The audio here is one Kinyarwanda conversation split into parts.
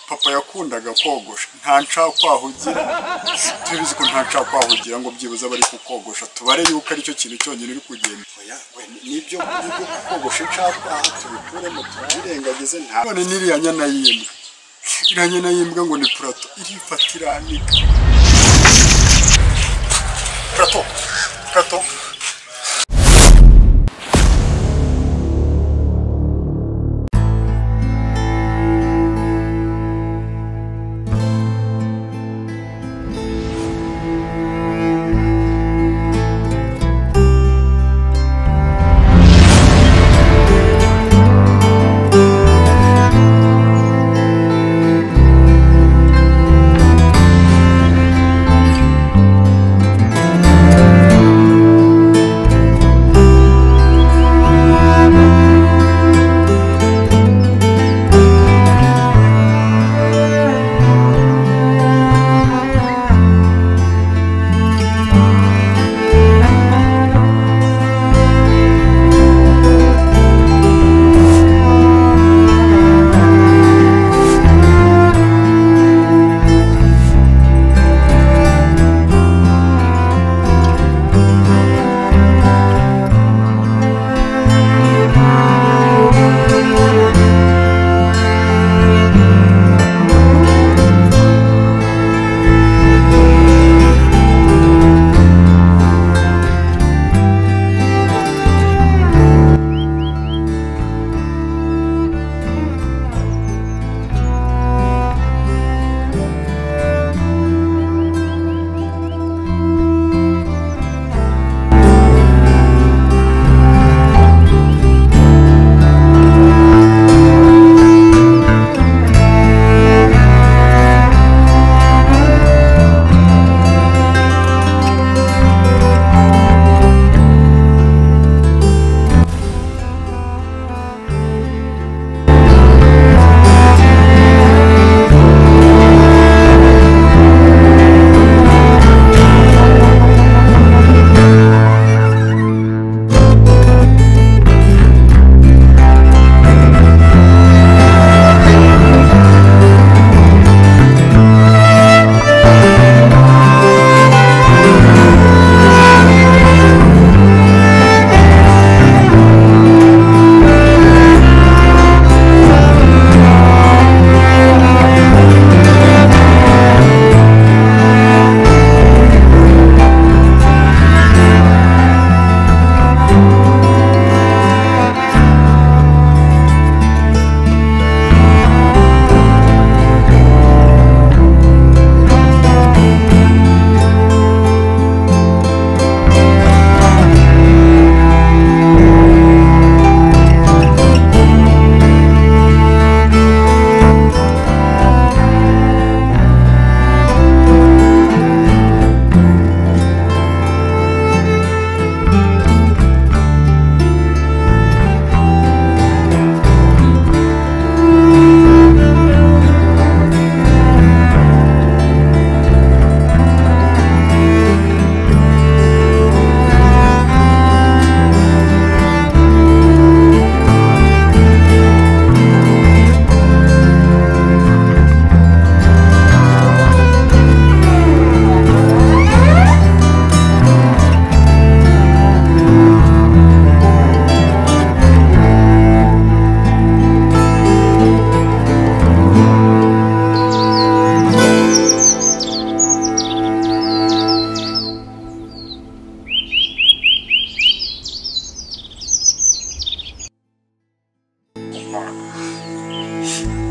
papa yakundaga kogosha nta nshakwahugira tubizi ko nta nshakwahugira ngo byibuze abari kukogosha tubare yuko aricyo kintu cyonyine uri kugenda oya we nibyo nibyo kukogosha inshakwaha tubikuremo tubirengagize nta none n'iriya nyana y'imbwa iriya nyana y'imbwa ngo ni purato irifata iranika purato purato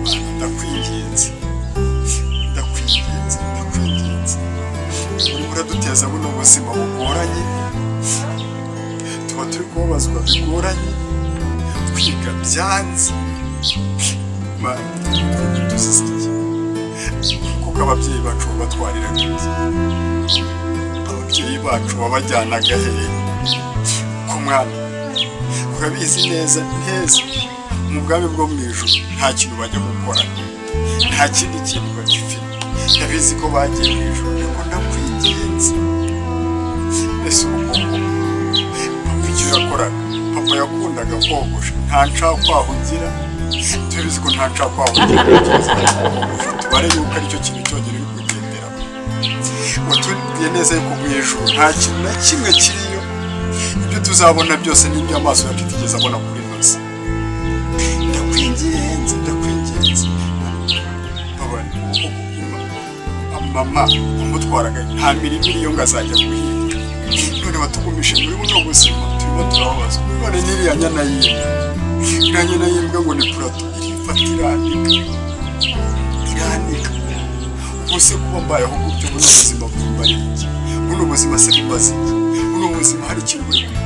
ndakwinginze ndakwinginze ndakwinginze urimo uraduteza buno buzima bugoranye tuba turi kubabazwa bigoranye kwiga byanze Mana, dusisike. kuko ababyeyi bacu babatwarira neza ababyeyi bacu babajyanaga hehe ku mwana urabizi neza neza mu bwami bwo mu ijuru nta kintu bajya gukora nta kindi kintu bagifite ndabizi ko bagiye mu ijuru ariko ndakwinginze ese ubu ngubu icyo yakoraga papa yakundaga kogosha nta nshakwaho ugira tubizi ko nta nshakwaho ugira tubizi ko nta nshakwaho ugira ubare yuko aricyo kintu cyonyine uri kugenderaho watubwiye neza yuko mu ijuru nta kintu na kimwe kiriyo ibyo tuzabona byose n'ibyo amaso yacu atigeze abona kuri ino si ndakwingenze ndakwingenze baba mama umutwaraga nta mirimo iriyo ngo azajya guhinga none batugumishe muri buno buzima turimo turababaza none nyiriya nyana y'imbwa iriya nyana y'imbwa ngo ni purato irifata iranika iranika ubu se kuba mbayeho gutyo buno buzima bwimbaye iki buno buzima se bumaze iki buno buzima hari ikintu buri kumwe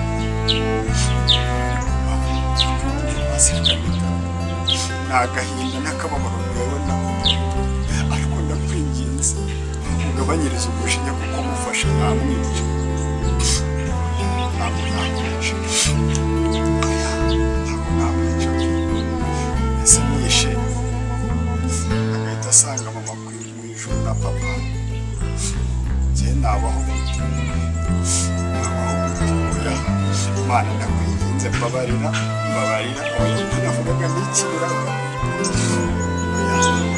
ni agahinda n'akababaro mubibona ariko ndakwinginze ugabanyirize umujinya kuko mufasha nta mwica ntabwo namwica ntabwo namwica ese mwishe agahita asanga mama ku mu ijuru na papa njye nabaho gute nabaho gute oya imana ndakwinginze mbabarira mbabarira oya ntanavugaga n'ikiburaga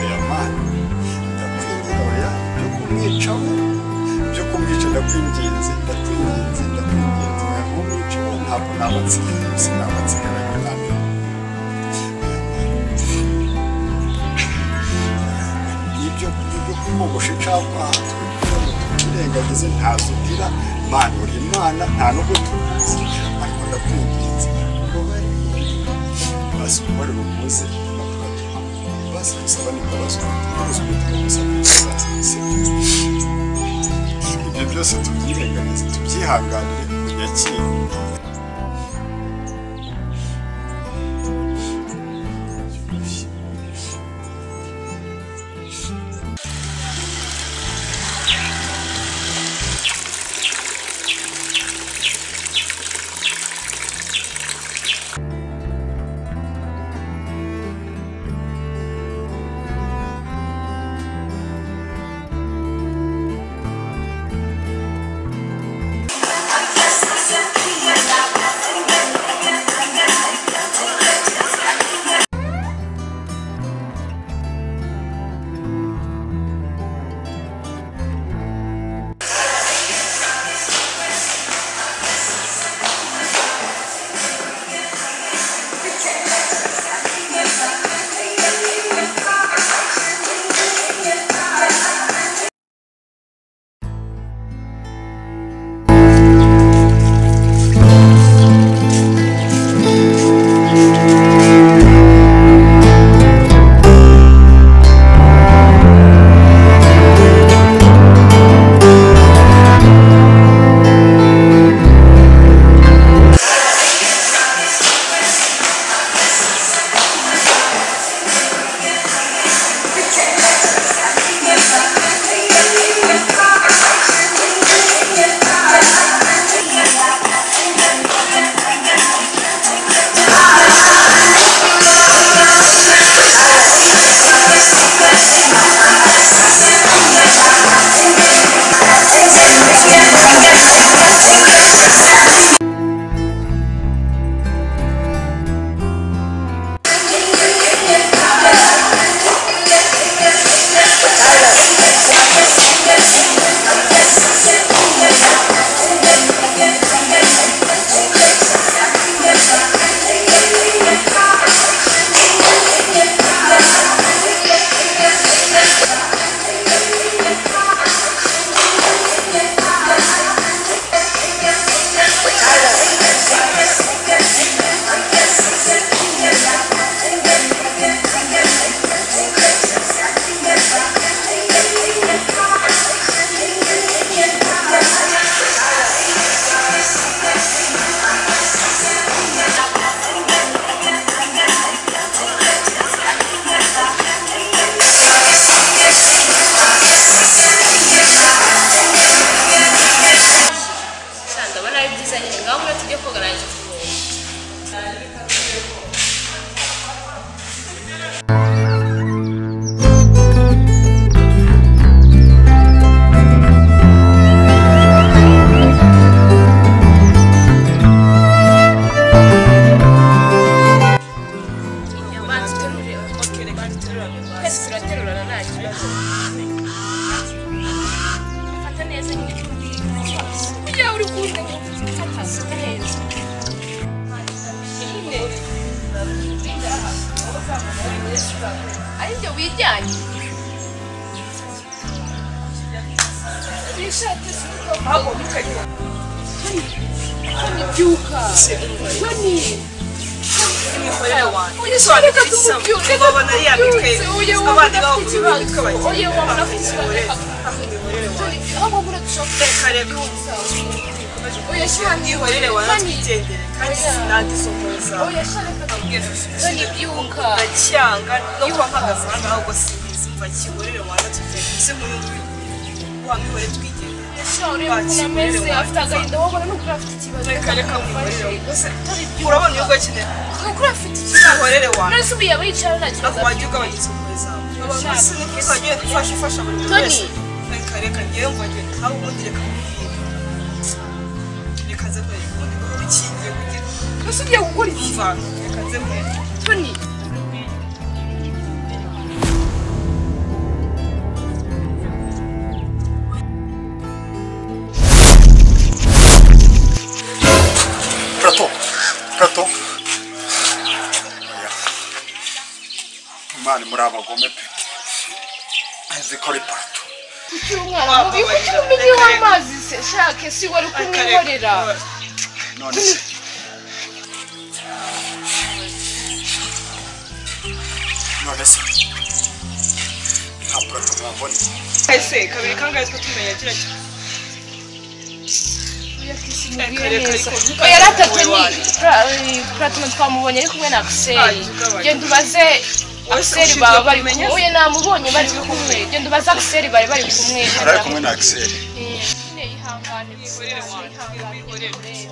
oya mana ndakwinginga byo kumwicaho byo kumwica ndakwinginze ndakwinginze ndakwinginze oya ntumwicaho ntabwo nabatsigaye sinabatsigaranye namwe ibyo ibyo kumugusha icapa tukirengagize ntazutira imana uri imana nta no gutuza ariko ndakwinginze basi umubare umuze basi gusaba ni kubazwa kubazwa gusaba ibyo byose tubyirengagize tubyihanganire tunyakire kandi aba ari byiza nyine ngaho ngura tujye kogaranya ikiruhuko inyamaswa iterura twese turaterurana nta kibazo ari byo wijyanye Tony, byuka Tony reka tumubyutse reka tumubyutse uye wowe udafite ikibazo uye wowe udafite ikibazo reka tumubyutse aho bagura dushobora uye shyira Ihorere wanatwigendere kandi sinadisohoza uye shyira reka Tony byuka ndacyanga no kuba mpagaze aha ngaha ubwo simbizi mva kihorere wanatwigendere se muri ubu wamihore twigendere shyira urebe ukuntu ameze afite agahinda wowe ubona n'ukuri afite ikibazo reka reka wihorere Tony byuka urabona iyo ugakeneye n'ukuri afite ikibazo ihorere wanatwigendere none se ubu yaba yicara nta kibazo ariko wajya ugabanyisohoza abantu se ni byiza wagiye gufasha ufasha buri muntu wese reka reka ngewe ngo njye nawe ubundi reka nkubwire reka nze mbere ubundi guhora ukingiye kugira mbese ugiye gukora iki mva reka nze mbere Tony gato gato Oya. imana muri abagome pe zikora ipato kuki umwana mubi kuki mumenyeho amazi se shake si wari Reka, reka. kumwihorera none se none se nta purato mwabona ese kabiri kangahe two tumenya kiriya kintu Reka, reka, reka. oya ratatwe ni platino twamubonye ari kumwe na akiseri Ugabanya. genda ubaze akiseri ushinzwe baba bari kumwe kumenya se. oya namubonye bari kumwe genda ubaze akiseri bari bari kumwe arari kumwe na akiseri Eh, nyine yihangane gusa, yihangane,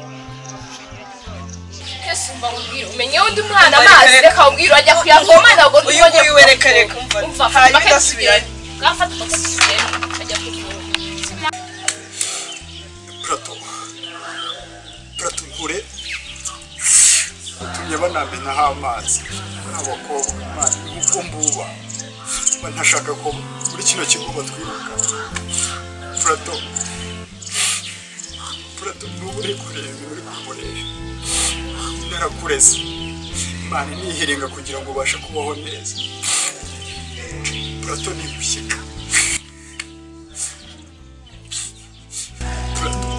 Yesu mbamubwire umenyeho undi mwana Reka, amazi reka. reka ubwire ajya kuyavoma ntabwo uyu ntibonye nguyu we reka reka umva umva hanyuma bakakigenda. ugasubirana Bwafata bakakigenda bajya kuvoma. purato purato nkure utumye banamenaho amazi muri abakobwa imana nk'uko mbuba mba ntashaka ko muri kino kigo batwiruka purato purato n'ubu uri kureba ibintu uri kumureba narakureze imana nihiringa kugira ngo ubashe kubaho neza purato ni gushyika purato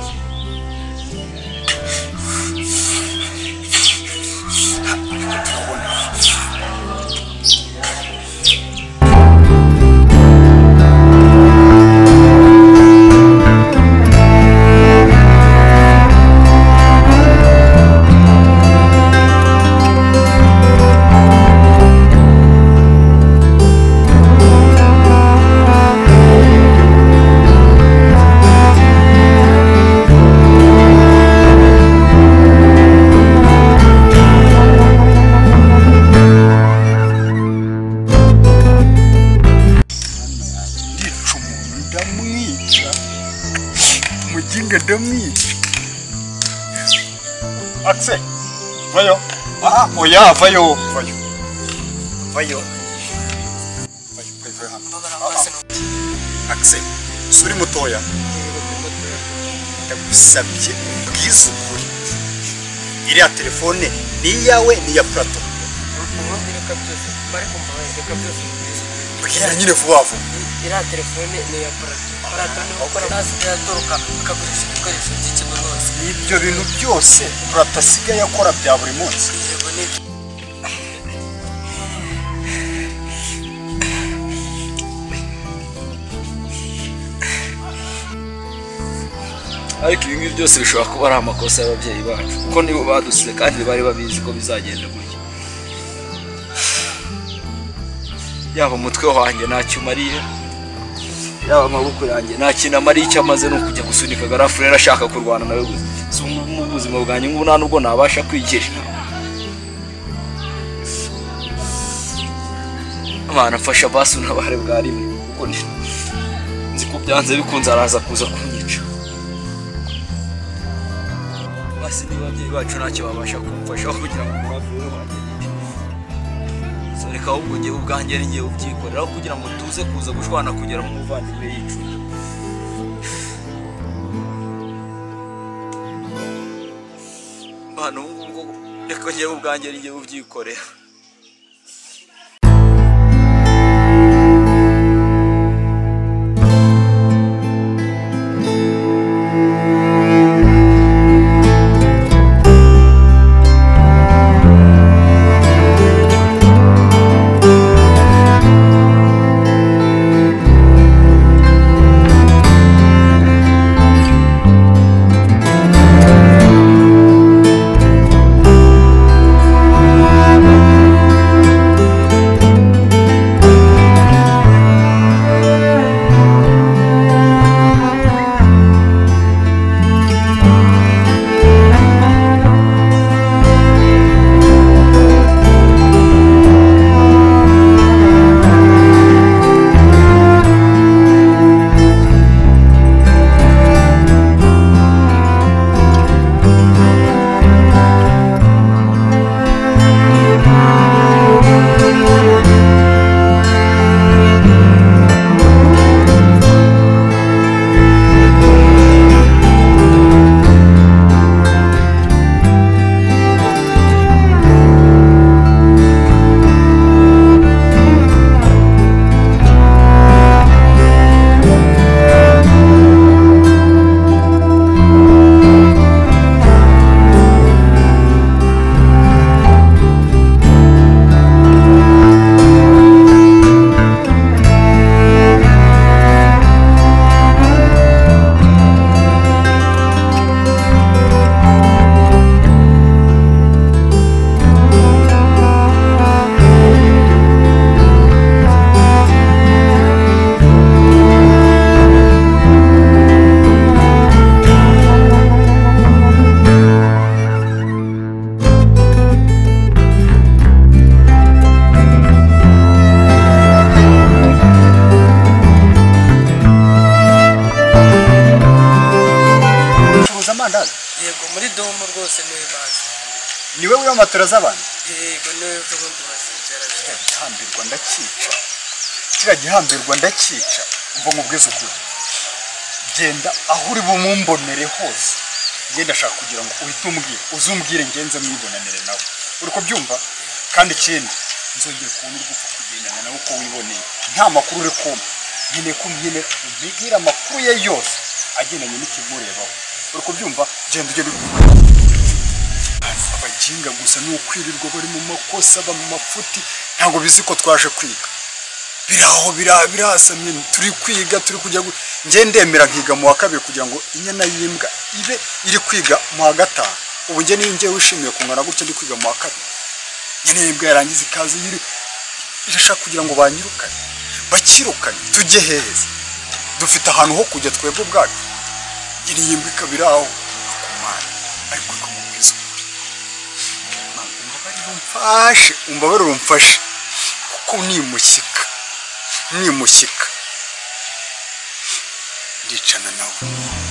ndica umuntu ndamwica umuginga ndamwica akse vayo ah oya vayo vayo vayo vayo vayo vayo hano akse suri mutoya ndagusabye ubwize ukuri iriya telefone ni iyawe ni iya purato bwira nyine vuba vuba iriya telefone ni iya parata parata ni ukora nazi iratoroka akagurisha ibikoresho by'ikigo rwose ibyo bintu byose purato asigaye akora bya buri munsi yego ni ibyo ariko ibi ngibi byose bishobora kuba ari amakosa y'ababyeyi bacu kuko nibo badusize kandi bari babizi ko bizagenda gutya yaba umutwe wanjye ntacyo umariye yaba amaboko yanjye nta kintu amariye icyo amaze ni ukujya gusunika garafurere ashaka kurwana nawe gusa si ubu- mu buzima bwanjye nk'ubu nta nubwo nabasha kwigira abana mfasha basu n'abahare bwa rimwe kuko ni- nzi ko byanze bikunze araza kuza kunyica basi niba ababyeyi bacu ntacyo babasha kumufashaho kugira ngo umuraperi wagende so reka ahubwo njyewe ubwanjye ari njyewe ubyikorera aho kugira ngo tuze kuza gushwana kugera mu muvandimwe yicuye impano ubu ngubu reka njyewe ubwanjye njyewe ubyikorera ucuruza amandazi yego muri domo rwose niwe bazi ni wowe w'amatora z'abantu yego niwe ubundi wazicara kiriya gihambirwa ndakica kiriya gihambirwa ndakica mva nkubwize ukuri genda aho uri bumumbonere hose ngenda ashaka kugira ngo uhite umbwire uze umbwire ngenze mwibonanire nawe uri kubyumva kandi ikindi nzongere kubona urwupfa kugendana nawe uko wiboneye nta makuru uri kumpa nkeneye ko umbwira umbwira amakuru ye yose agendanye n'ikimurebaho uri kubyumva genda ujye bibwira abajinga gusa ni ukwirirwa bari mu makosa ba mu mafuti ntabwo bizi ko twaje kwiga biraho bira- birasamye turi kwiga turi kujya gu- njye ndemera nkiga mu wa kabiri kugira ngo inyana y'imbwa ibe iri kwiga mu wa gatanu ubu njye niyo njye wishimiye kungana gutya ndi kwiga mu wa kabiri nyine y'imbwa yarangiza ikaze yiri irashaka kugira ngo banyirukane bakirukane tujye heza dufite ahantu ho kujya twebwe ubwacu nyine y'imbwa ikaba iri aho akumana ariko ikamubwiza ukuri Mana, umbabarire umfashe umbabarire umfashe kuko nimushyika nimushyika ndicana nawe